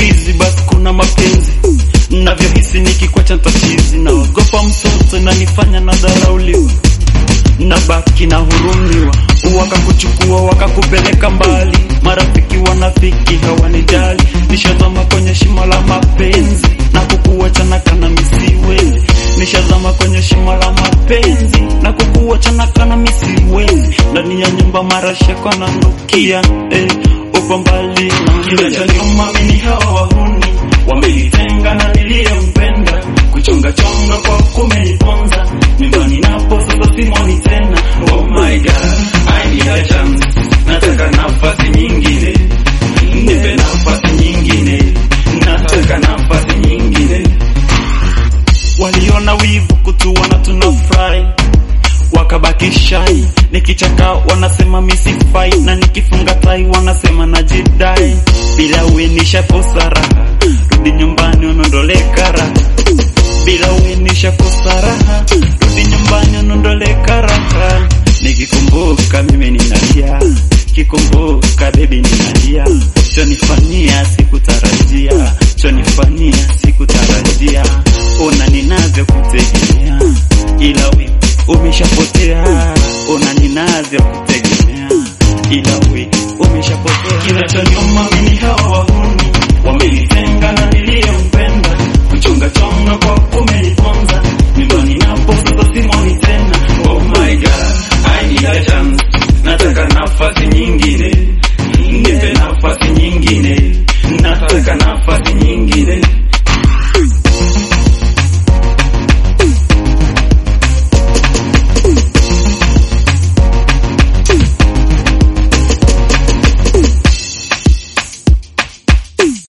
ulizi basi kuna mapenzi navyohisi nikikwacha ntachizi naogopa msoto nanifanya na dharauliwa nabaki na hurumiwa wakakuchukua wakakupeleka mbali marafiki wanafiki hawanijali nishazama kwenye shimo la mapenzi na kukuachana kana misiwezi nishazama kwenye shimo la mapenzi na kukuachana kana misiwezi ndani ya nyumba marashako nanukia eh, upo mbali na kinachoniuma mimi hawa wahuni wamenitenga na niliyempenda kuchongachonga kwa kumeniponza nyumbani napo sasa simoni tena oh my god I need a chance nataka nafasi nyingine nipe nafasi nyingine nataka nafasi nyingine waliona wivu kutuona tunafurahi wakabaki shai nikichaka wanasema misifai na nikifunga tai wanasema najidai bila uenisha kosa raha rudi nyumbani unondole karaha bila uenisha kosa raha rudi nyumbani unondole karaha nikikumbuka mimi ninalia kikumbuka bebi ninalia chonifanyia sikutarajia chonifanyia sikutarajia ona ninavyokutegemea ila we umeshapotea ona ninavyokutegemea ila we umeshapotea kinachonyuma mimi hawa wahuni wamenitenga na niliyempenda kuchonga chonga kwa kumeniponza nyumbani napo sasa simoni tena oh my god I need a chance nataka nafasi nyingine nipe nafasi nyingine nataka nafasi nyingine